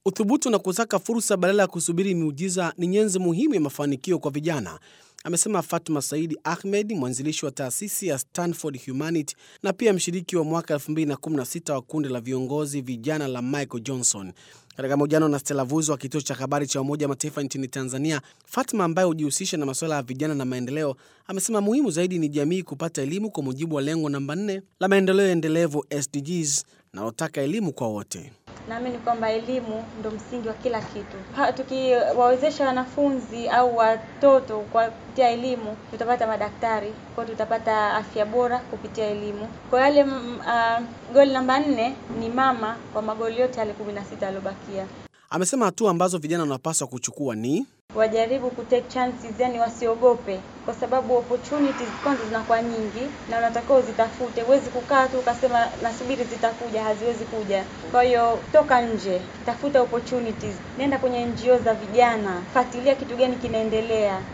Uthubutu na kusaka fursa badala ya kusubiri miujiza ni nyenzo muhimu ya mafanikio kwa vijana, amesema Fatma Saidi Ahmed, mwanzilishi wa taasisi ya Stanford Humanity na pia mshiriki wa mwaka 2016 wa kundi la viongozi vijana la Michael Johnson. Katika mahojiano na Stella Vuzo wa kituo cha habari cha Umoja wa Mataifa nchini Tanzania, Fatma ambaye hujihusisha na masuala ya vijana na maendeleo amesema muhimu zaidi ni jamii kupata elimu kwa mujibu wa lengo namba 4 la maendeleo endelevu SDGs linalotaka elimu kwa wote. Naamini kwamba elimu ndo msingi wa kila kitu. Tukiwawezesha wanafunzi au watoto kwa kupitia elimu, tutapata madaktari, kwa tutapata afya bora kupitia elimu. Kwa yale uh, goli namba nne ni mama kwa magoli yote yale kumi na sita yaliyobakia. Amesema hatua ambazo vijana wanapaswa kuchukua ni wajaribu kutake chances, yani wasiogope, kwa sababu opportunities kwanza zinakuwa nyingi na unatakiwa uzitafute. Huwezi kukaa tu ukasema nasubiri zitakuja, haziwezi kuja. Kwa hiyo toka nje, tafuta opportunities, nenda kwenye NGO za vijana, fuatilia kitu gani kinaendelea.